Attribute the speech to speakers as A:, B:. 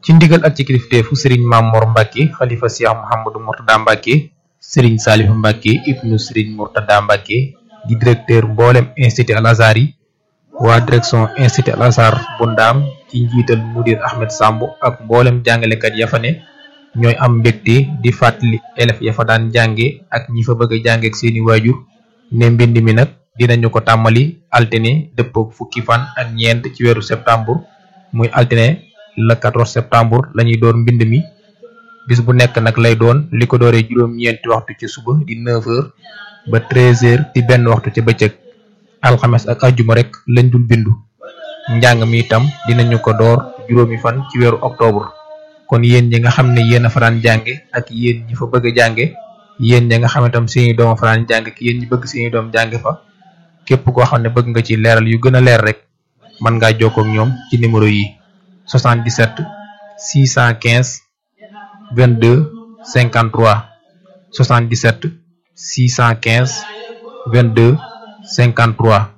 A: ci ndigal ak ci kilifteefu sëriñ Mamor Mbacke xalifa Cheikh Mouhamadou Mourtada Mbacke sëriñ Salihu Mbacke ibnu sëriñ Mourtada Mbacke di directeur mboolem institut Al Azhar yi waa direction institut Al Azhar bu ndaam ci njiital mudir Ahmed Samb ak mboolem jàngalekat ya fa ne ñooy am mbégte di fàttali élèves ya fa daan jànge ak ñi fa bëgg a jànge ak seeni waajur ne mbind mi nag dinañu ko tàmmali altine dëppook fukki fan ak ñeent ci weeru septembre muy altine le 14 septembre lañuy door mbind mi bis bu nekk nag lay doon li ko dooree juróom-ñeenti waxtu ci suba di 9h ba 13h di benn waxtu ca bëccëg alxames ak ajjuma rek lañ dul bindu njàng mi itam dinañu ko door juróomi fan ci weeru octobre kon yéen ñi nga xam ne yéen a faraan jànge ak yéen ñi fa bëgg a jànge yéen ñi nga xam ne tam seeni doom a faraan jànge ak yéen ñi bëgg seeni doom jànge fa képp koo xam ne bëgg nga ci leeral yu gën a leer rek mën ngaa jokkoo ak ñoom ci numéro yi 77 615 22 53 77 615 22 53